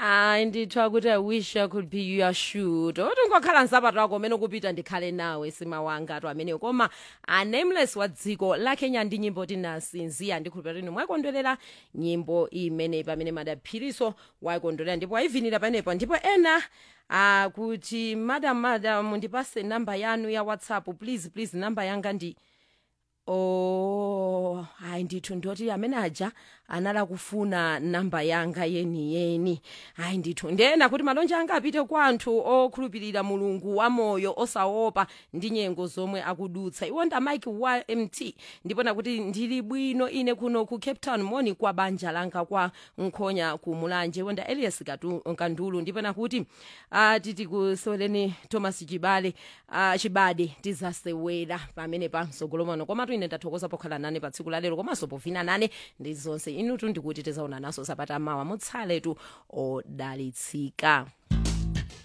hayi ndithiwa kuti i wish i could be your shoot oti ngokhala nsapato wako umene ukupita ndikhale nawe sima wanga atu ameneyo koma a nameless wa dziko la kenya ndi nyimbo tinasinziya ndikhulupira kuti mwayikondwerera nyimbo imeneyi pamene madaphiriso wayikondwerera ndipo wayivinira panepo ndipo ena akuti madam madam ndipase namba yanu ya whatsapp please please namba yanga ndi oh hayi ndithu ndoti amene aja anala kufuna namba yanga yeni yeni hayi ndithu ndena kuti malonje anga apite kwa anthu okhulupirira mulungu wamoyo osaopa ndi nyengo zomwe akudutsa iwonda mike wa mt ndipona kuti ndili bwino ine kuno ku cape town moni kwa banja langa kwa nkhonya ku mulanje iwonda elias Katu- kandulu ndipona kuti uh, titi kusoleni thomas chibale uh, chibade tizasewera pamene pa msogolo mwano komatu ine ndathokoza pokhala nane pa tsiku lalero komanso povina nane ndi zonse inutu ndikuti tizaona naso sabata mawa mutsaletu odalitsika